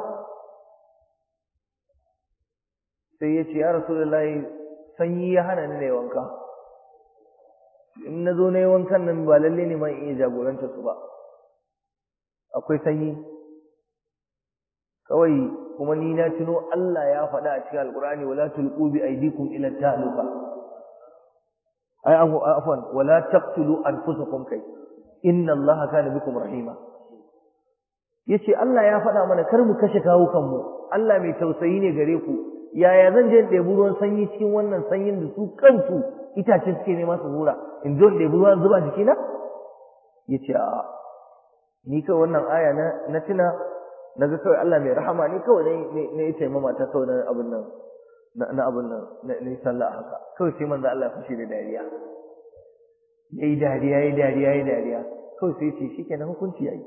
sai ya ce ya rasulullahi sanyi ya hana ni ne wanka in na zo na yi wankan nan ba lalle ne man iya jagoranta su ba akwai sanyi kawai kuma ni na tuno Allah ya faɗa a cikin alkur'ani wala tulqu bi aydikum ila tahluka ai afwan wala taqtulu anfusakum kai inna Allaha kana bikum rahima yace Allah ya faɗa mana kar mu kashe kawo kanmu Allah mai tausayi ne gare ku yaya zan je in ɗebi ruwan sanyi cikin wannan sanyin da su kansu itace suke nema su hura in zo in ɗebi ruwan zuba jikina yace a ni kawai wannan aya na na tuna na ga kawai Allah mai rahama ni kawai ne ne ya taimama ta kawai na abin nan na abin nan na yi sallah haka kawai sai manzo Allah ya fushi da dariya yayi dariya yayi dariya yayi dariya kawai sai ce shikenan hukunci yayi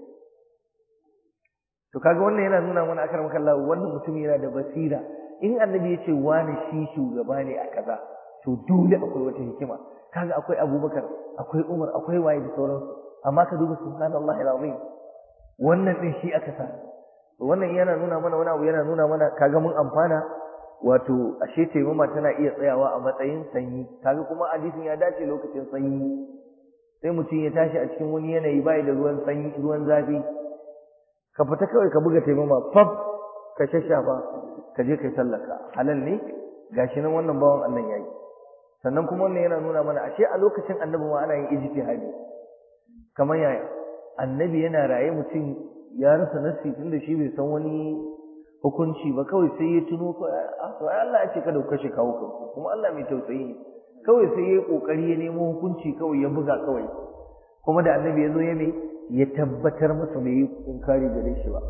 to kaga wannan yana nuna mana akar makalla wannan mutum yana da basira in annabi ya ce wani shi shugaba ne a kaza to dole akwai wata hikima kaga akwai abubakar akwai umar akwai waye da sauransu amma ka duba subhanallahi alazim wannan din shi aka sa wannan yana nuna mana wani abu yana nuna mana kaga mun amfana wato ashe taimama tana iya tsayawa a matsayin sanyi kaga kuma hadisin ya dace lokacin sanyi sai mutum ya tashi a cikin wani yanayi bai da ruwan sanyi ruwan zafi ka fita kawai ka buga taimama fab ka shashafa ka je kai sallaka halal ne gashi nan wannan bawan Allah yayi sannan kuma wannan yana nuna mana ashe a lokacin annabi ma ana yin ijtihadi kamar yaya annabi yana raye mutum ya rasa nasi tunda shi bai san wani hukunci ba kawai sai ya tuno ko to ai Allah ya ce kada ku kashe kawo kanku kuma Allah mai tausayi ne kawai sai ya yi kokari ya nemo hukunci kawai ya buga kawai kuma da annabi ya zo ya mai ya tabbatar masa bai yi inkari gare shi ba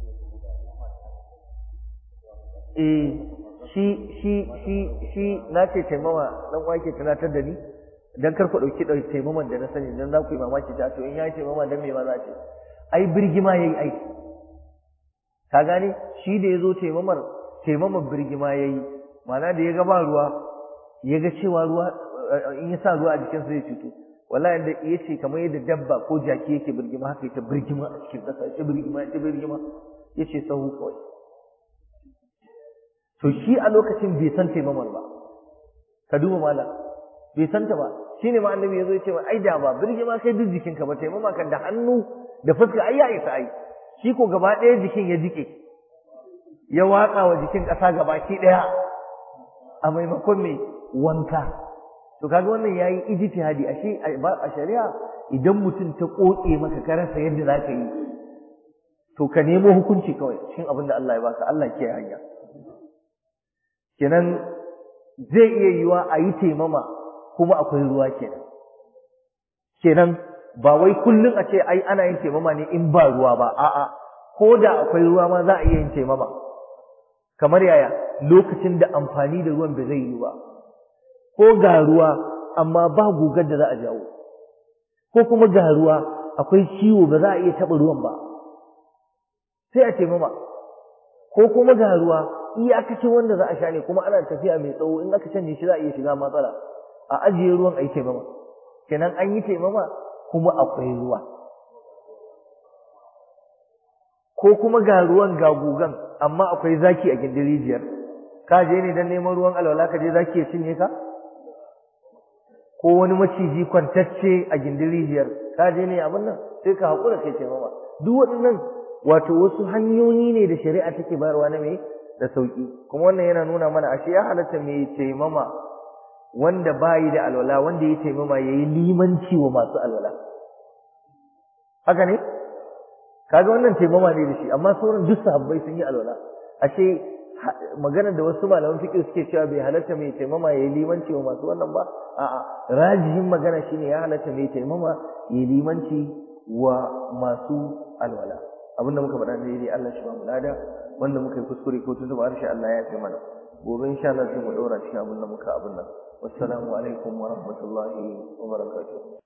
eh shi shi shi shi na ce taimama dan wake tunatar da ni dan kar ku dauki dauki taimaman da na sani dan za ku yi mamaki ta to in yayi taimama dan me ma za ce ai birgima yayi ai ka gane shi da yazo taimamar taimamar birgima yayi ma'ana da ya ga ba ruwa ya ga cewa ruwa in ya sa ruwa a jikinsa zai cutu wallahi da ya ce kamar yadda dabba ko jaki yake birgima haka ita birgima a cikin ƙasa ita birgima ita birgima ya ce sahu kawai to shi a lokacin bai san taimamar ba ka duba malam bai san ta ba shine ma annabi yazo ya ce ai da ba birgima kai duk jikinka ba taimama kan da hannu da fuska ai ya isa ai shi ko gaba ɗaya jikin ya jike ya watsa wa jikin ƙasa gabaki ɗaya a maimakon mai wanka to kaga wannan yayi ijtihadi ashe a shari'a idan mutum ta koke maka ka rasa yadda zaka yi to ka nemo hukunci kawai cikin abin da Allah ya baka Allah ke hanya kenan zai iya yiwa a yi taimama kuma akwai ruwa kenan kenan ba wai kullum a ce ai ana yin taimama ne in ba ruwa ba a'a ko da akwai ruwa ma za a iya yin taimama kamar yaya lokacin da amfani da ruwan ba zai yi ba ko ga ruwa amma ba gugar da za a jawo ko kuma ga ruwa akwai ciwo ba za a iya taɓa ruwan ba sai a ce mama ko kuma ga ruwa iyakacin wanda za a sha ne kuma ana tafiya mai tsawo in aka canje shi za a iya shiga matsala a ajiye ruwan a yi taimama kenan an yi taimama kuma akwai ruwa ko kuma ga ruwan ga gugan amma akwai zaki a gindin rijiyar ka je ne don neman ruwan alwala ka je zaki ya cinye ka ko wani maciji kwantacce a gindin rijiyar ka je ne abin nan sai ka haƙura kai taimama duk waɗannan wato wasu hanyoyi ne da shari'a take bayarwa na mai da sauƙi kuma wannan yana nuna mana ashe ya halatta mai taimama wanda bayi da alwala wanda ya taimama ya yi limanci wa masu alwala haka ne kaga wannan taimama ne da shi amma sauran duk sahabbai sun yi alwala ashe magana da wasu malaman fiqh suke cewa bai halatta mai taimama yayi limanci wa masu wannan ba a'a rajihin magana shine ya halatta mai taimama yayi limanci wa masu alwala abinda muka faɗa ne dai Allah shi ba mu lada wanda muka yi kuskure ko tuntuɓa harshe Allah ya fi mana gobe insha Allah sai mu ɗora cikin abin da muka abin nan wassalamu alaikum wa rahmatullahi wa barakatuh